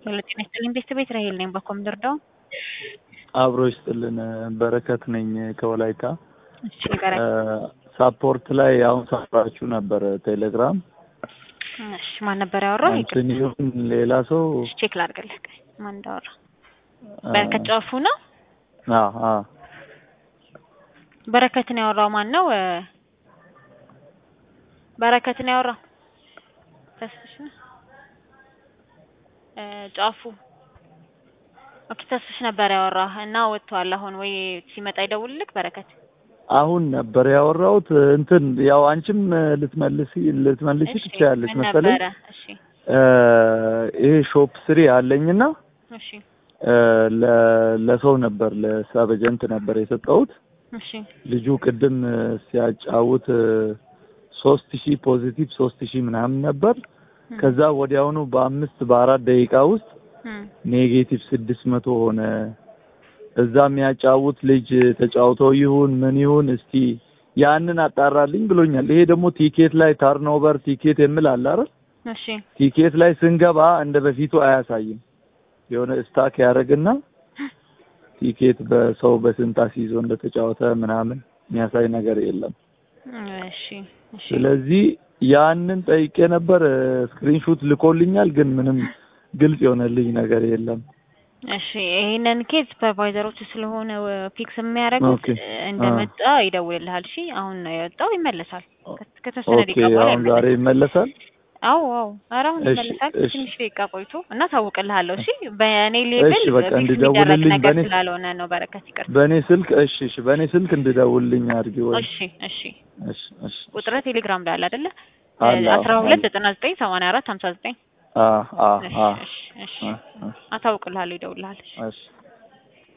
ሄሎ ጤና ይስጥልኝ ቤተሰቤት ራሄል ነኝ በኮምደር ዳው አብሮ ይስጥልን በረከት ነኝ ከወላይታ እሺ በረከት ሳፖርት ላይ አሁን ሳፍራችሁ ነበር ቴሌግራም እሺ ማን ነበር ያወራው እንትን ይሁን ሌላ ሰው እሺ ቼክ ላድርግልህ ማን እንዳወራ በረከት ጫፉ ነው አ አ በረከትን ያወራው ማን ነው በረከትን ያወራው ተስፍሽ ነው ጫፉ ኦኬ ተስፍሽ ነበር ያወራህ እና ወጥቷል አሁን ወይ ሲመጣ ይደውልልክ በረከት አሁን ነበር ያወራሁት እንትን ያው አንቺም ልትመልሲ ልትመልሲ እሺ ትችያለሽ ምን መሰለኝ ነበረ እሺ ይሄ ሾፕ ስሪ አለኝና እሺ ለ- ለሰው ነበር ለሳበጀንት ነበር የሰጠሁት እሺ ልጁ ቅድም ሲያጫውት ሶስት ሺህ ፖዚቲቭ ሶስት ሺህ ምናምን ነበር ከዛ ወዲያውኑ በአምስት በአራት ደቂቃ ውስጥ እም ኔጌቲቭ ስድስት መቶ ሆነ እዛ የሚያጫውት ልጅ ተጫውተው ይሁን ምን ይሁን እስቲ ያንን አጣራልኝ ብሎኛል ይሄ ደግሞ ቲኬት ላይ ታርኖቨር ቲኬት የሚል አለ አይደል እሺ ቲኬት ላይ ስንገባ እንደ በፊቱ አያሳይም የሆነ ስታክ ያደርግና ቲኬት በሰው በስንት አስይዞ እንደተጫወተ ምናምን የሚያሳይ ነገር የለም እሺ እሺ ስለዚህ ያንን ጠይቄ ነበር ስክሪንሹት ልኮልኛል ግን ምንም ግልጽ የሆነልኝ ነገር የለም እሺ ይሄንን ኬዝ ሱፐርቫይዘሮቹ ስለሆነ ፊክስ የሚያደርጉት ኦኬ። እንደመጣ ይደውልልሃል። እሺ አሁን ነው የወጣው ይመለሳል። ከ- ከተወሰነ ኦኬ ደቂቃ በኋላ አሁን ዛሬ ይመለሳል። ይመለሳል አዎ አዎ፣ ኧረ አሁን እሺ፣ ይመለሳል። እሺ። ትንሽ ደቂቃ ቆይቶ እና ታውቅልሃለሁ። እሺ በእኔ ሌብል እሺ፣ በቃ ፊክስ የሚደረግ እንዲደውልልኝ ነገር በእኔ- ስላልሆነ ነው። በረከት ይቅርታ። በእኔ ስልክ እሺ እሺ በእኔ ስልክ እንድደውልልኝ አድርጊ ወይ እሺ እሺ። እሺ እሺ ቁጥር ቴሌግራም ላይ አለ አይደለ? አለ፣ አስራ ሁለት አለ። ዘጠና ዘጠኝ ሰማንያ አራት ሀምሳ ዘጠኝ አ አ እሺ አ እሺ እሺ። አ አ አታውቅልሃለሁ፣ ይደውልልሃል። እሺ እሺ